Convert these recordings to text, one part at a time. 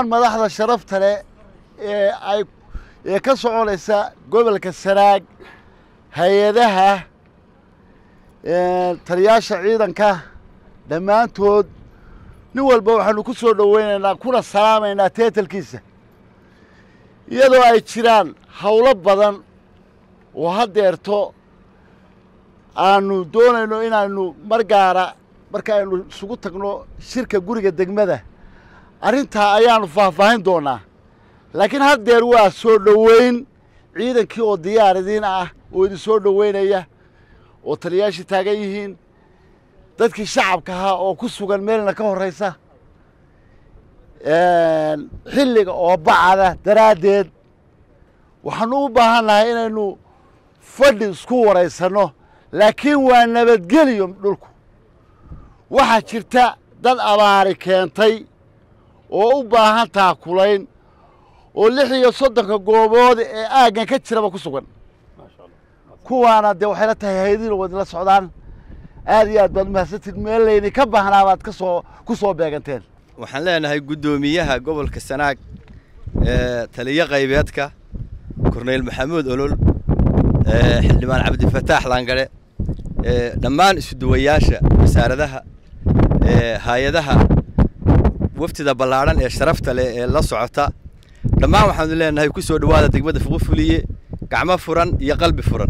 dhammaan madaxda sharafta leh ee ay ee ka soconaysa gobolka sanaag hay-adaha taliyaasha ciidanka dhammaantood nin walba waxaanu ku soo dhoweynaynaa kuna salaamaynaa teetalkiisa iyadoo ay jiraan howlo badan oo haddeerto aanu doonayno inaanu mar gaara marka aynu isugu tagno shirka guriga degmada arrintaa ayaanu faahfaahin doonaa laakiin haddeer waa soo dhoweyn ciidankii oo diyaar idiin ah oo idin soo dhoweynaya oo taliyaashii taagan yihiin dadkii shacabka ahaa oo ku sugan meelna ka horraysa xilliga oo bacada daraaddeed waxaanu u baahannahay inaynu fadhi isku waraysanno laakiin waa nabadgeliyo dhulku waxaa jirta dad abaari keentay oo u baahan taakulayn oo lix iyo soddonka goobood ee aaggan ka jiraba ku sugan kuwaana dee waxay la tahay haydina wadinla socdaan aad iyo aad baad umahadsantiin meel layni ka baahnaa baad kasoo ku soo beeganteen waxaan leenahay guddoomiyaha gobolka sanaag ee taliyo qaybeedka korneyl maxamuud olol xildhibaan cabdifataax laangare dhammaan isuduwayaasha wasaaradaha hay-adaha wafdida ballaadhan ee sharafta leh ee la socota dhammaan waxaanu leenahay ku soo dhowaada degmada fuqufuliye gacmo furan iyo qalbi furan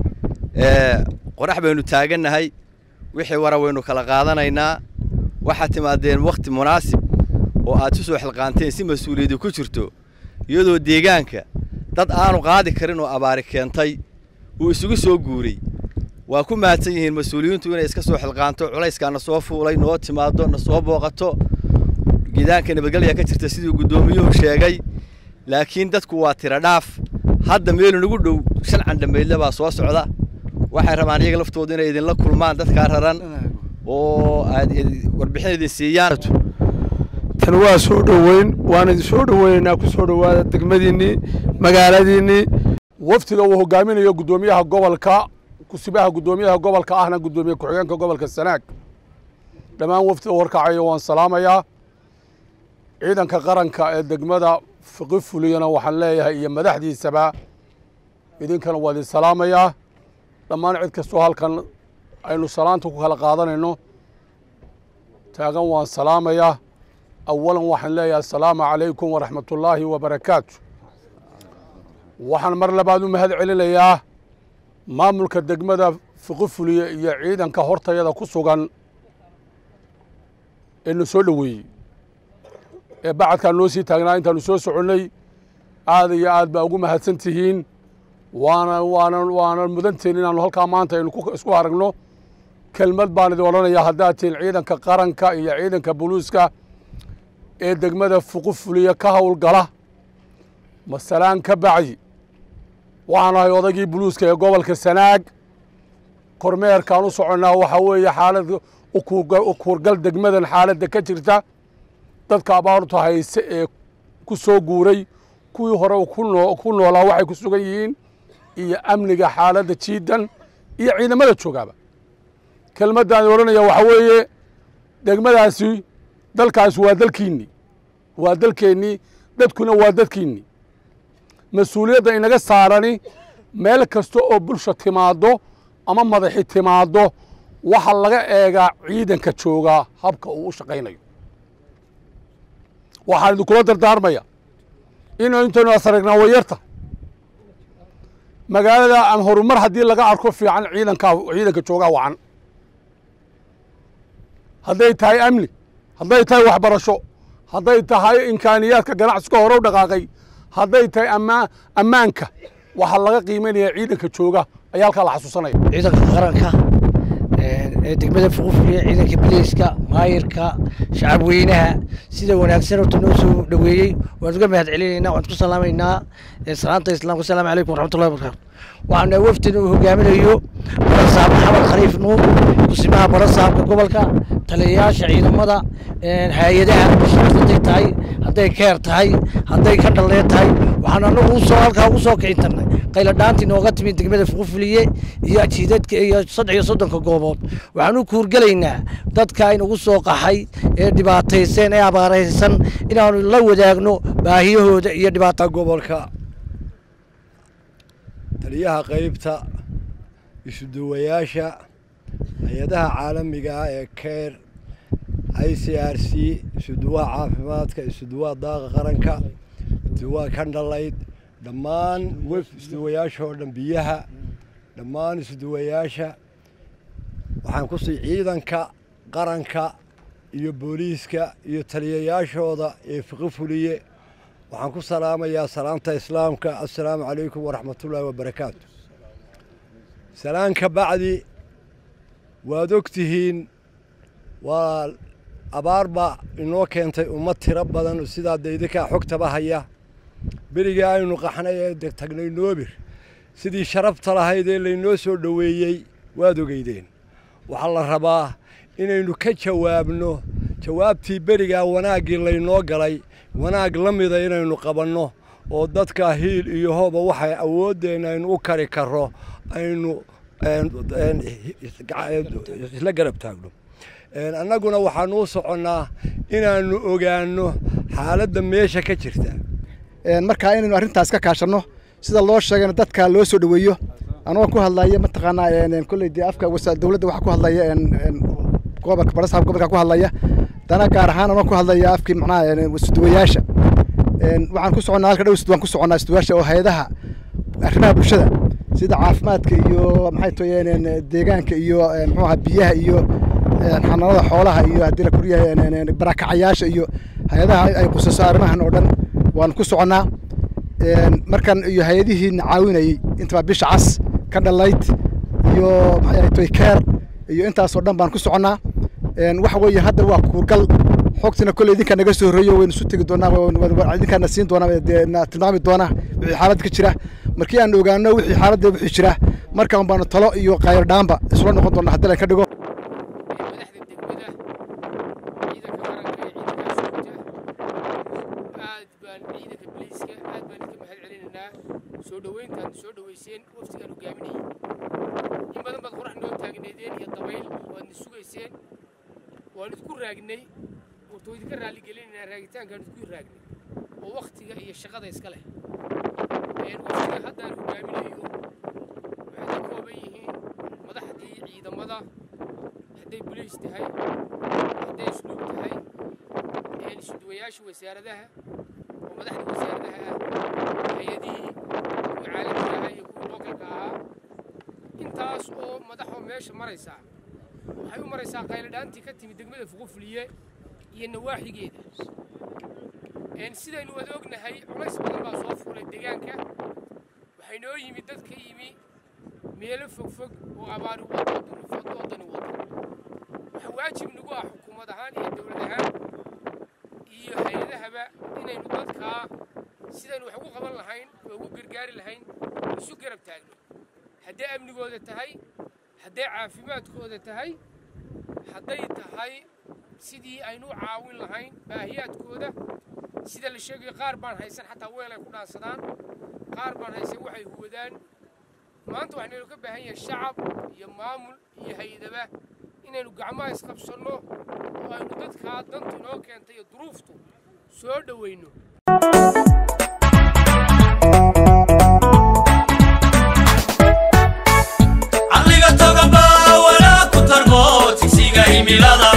qorax baynu taagannahay wixii wara waynu kala qaadanaynaa waxaad timaadeen wakhti munaasib oo aad ku soo xilqaanteen si mas-uuliyaddu ku jirto iyadoo deegaanka dad aanu qaadi karin oo abaari keentay uu isugu soo guuray waa ku mahadsan yihiin mas-uuliyiintu inay iska soo xilqaanto culayskaa na soo fuulay noo timaado na soo booqato gidaanka nabadgelya ka jirta siduu guddoomiyuhu sheegay laakiin dadku waa tira dhaaf hadda meelu nagu dhow shan candhamaydle baa soo socda waxay rabaan iyaga laftooda inay idinla kulmaan dadkaa raran oo aad warbixin idin siiyaan tan waa soo dhoweyn waan idin soo dhoweynaynaa ku soo dhowaada degmadiinnii magaaladiinnii waftiga uu hogaaminayo guddoomiyaha gobolka kusibaha guddoomiyaha gobolka ahna guddoomiye ku-xigeenka gobolka sanaag dhammaan waftiga warkacayo waan salaamayaa ciidanka qaranka ee degmada fiqi fuliyana waxaan leeyahay iyo madaxdiisaba idinkana waa idin salaamayaa dhammaan cid kastoo halkan aynu salaanta ku kala qaadanayno taagan waan salaamayaa awalan waxaan leeyahay asalaamu calaykum waraxmatullaahi wabarakaatu waxaan mar labaad u mahad celinayaa maamulka degmada fiqi fuliye iyo ciidanka hortayada ku sugan ee na soo dhoweeyey ee bacadkaan noo sii taagnaa intaanu soo soconnay aad iyo aad baa ugu mahadsan tihiin waana waana waana mudanteen inaanu halkaa maanta aynu isku aragno kelmad baan idin odhanayaa haddaad tihiin ciidanka qaranka iyo ciidanka buluuska ee degmada fuqu fuliya ka howlgala masalaan ka bacdi waxaan ahay odaygii buluuska ee gobolka sanaag kormeerkaan u soconnaa waxaa weeye xaalad ukuurgal degmadan xaaladda ka jirta dadka abaartu hayse ee ku soo guuray kuwii hore ku noolaa waxay ku sugan yihiin iyo amniga xaaladda jiidan iyo ciidamada joogaaba kelmaddaani odhanaya waxaa weeye degmadaasi dalkaasi waa dalkiinnii waa dalkeennii dadkuna waa dadkiinnii mas-uuliyadda inaga saarani meel kasta oo bulsha timaaddo ama madaxi timaaddo waxaa laga eegaa ciidanka joogaa habka uu u shaqaynayo waxaan idinkula dardaarmaya inuu intaynu asaragnaa wayarta magaalada aan horumar haddii laga arko fiican ciidankaa ciidanka joogaa wacan hadday tahay amni hadday tahay waxbarasho hadday tahay imkaaniyaadka ganacsiga hore u dhaqaaqay hadday tahay amaa ammaanka waxaa laga qiimaynaya ciidanka jooga ayaa halkaa la xasuusanaya ciidanka qaranka ee degmada fuqufuliya ciidanka bileyska maayirka shacab weynaha sida wanaagsan horta noo soo dhoweeyey waan uga mahad celinaynaa waan ku salaamaynaa salaanta islaamka asalaamu calaykum waraxmatullahi wabarakatu waxaana wafdina uu hogaaminayo barasaab maxamed khaliif nuur kusimaha barasaabka gobolka taliyayaasha ciidamada hay-adaha hadday tahay hadday keer tahay hadday ka dhallee tahay waxaan anagu usoo halkaa ugu soo kicin tarnay qaylo dhaantii nooga timid degmada fuqufuliye iyo jiidadka iyo saddex iyo soddonka goobood waxaan u kuurgelaynaa dadka inagu soo qaxay ee dhibaataysan ee abaaraysan inaanu la wadaagno baahiyahooda iyo dhibaata gobolka taliyaha qaybta isuduwayaasha hay-adaha caalamiga ah ee keer i c r c isuduwaha caafimaadka isuduwaha daaqa qaranka isuduwaha kandhalayd dhammaan wef isuduwayaasha oo dhan biyaha dhammaan isuduwayaasha waxaan kusii ciidanka qaranka iyo booliiska iyo taliyayaashooda ee fiqi fuliye waxaan ku salaamayaa salaamta islaamka assalaamu calaykum waraxmatullaahi wabarakaatu salaan ka bacdi waad og tihiin waa abaar baa inoo keentay ummad tiro badan sidaa daydinkaa xogtaba haya berigii aynu qaxnay ee tagnay noobir sidii sharafta lahayd ee laynoo soo dhoweeyey waad ogeydeen waxaa la rabaa inaynu ka jawaabno jawaabtii berigaa wanaaggii laynoo galay wanaag la mida inaynu qabanno oo dadka hiil iyo hooba waxay awooddeenna aynu u kari karro aynu isla garab taagno annaguna waxaanu u soconnaa inaannu ogaanno xaaladda meesha ka jirta markaa inaynu arrintaas ka kaashanno sida loo sheegayna dadka loo soo dhoweeyo anagoo ku hadlaya mataqaanaa kolley dee afka dowladda waxaa ku hadlaya gobolka barasaab gobolka ku hadlaya dana gaar ahaan anoo ku hadlaya afkii macnaha isuduwayaasha waxaan ku soconnaa halka dhow waan ku soconnaa isuduwayaasha oo hay-adaha arrimaha bulshada sida caafimaadka iyo maxay toyeen deegaanka iyo muxuu ahaa biyaha iyo xanaanada xoolaha iyo haddii la kuryahay barakacayaasha iyo hay-adaha ay qusaso arrimahan oo dhan waan ku soconnaa markan iyo hay-adihiina caawinayey intaba bisha cas ka dhalayd iyo maxay toy keer iyo intaasoo dhan baan ku soconnaa waxa weeye hadda waa kuurgal xogtina kolley idinkaa naga soo horreeyo waynu isu tegi doonaa idinkaana siin doonaa na tilmaami doonaa wixii xaalad ka jira markii aan ogaano wixii xaaladda wixii jira markaan baanu talo iyo qayr dhaanba isula noqon doonaa haddii layn ka dhigo madaxda degmada ciidanka qaranka ee ciidanka ashuurta aad baan ciidanka biliiska aad baan idinka mahad celinaynaa soo dhoweyntaad soo dhoweyseen waftigaan hogaaminayay in badan baad qorax noo taagneedeen iyo dabayl waadna sugayseen waan idinku raagnay wartoo idinka raalligelinaynaa raagitaankaan idinku raagnay oo wakhtiga iyo shaqada iska leh waftiga haddaan hogaaminayo waxay ka kooban yihiin madaxdii ciidamada hadday boliis tahay hadday isluub tahay isuduwayaasha wasaaradaha oo madaxda wasaaradaha ah hay-adihii kuwa caalamiga ahaa iyo kuwa lookalka ahaa intaas oo madaxoo meesha maraysaa waxay u maraysaa qayladhaantii ka timid degmada fuqufuliye iyo nawaaxigeeda sidaynu wada ognahay culays badan baa soo fuulay deegaanka waxay noo yimid dad ka yimi meelo fogfog oo abaari wado oo duruufad oo dani wado waxaa waajib nagu ah xukuumad ahaan iyo dowlad ahaan iyo hay-adahaba inaynu dadkaa sidaynu wax ugu qaban lahayn oo ugu gargaari lahayn isu garab taagno hadday amnigooda tahay hadday caafimaadkooda tahay hadday tahay sidii aynu u caawin lahayn baahiyaadkooda sida la sheegayo qaar baan haysan xataa weel ay ku dhaansadaan qaar baan haysan waxay huwadaan maanta waxaynu ka baahan yahay shacab iyo maamul iyo hay-adaba inaynu gacmaha isqabsanno oo aynu dadkaa dantu inoo keentay iyo duruuftu soo dhowayno caqliga toga baa walaa ku tarmo tigsiga himilada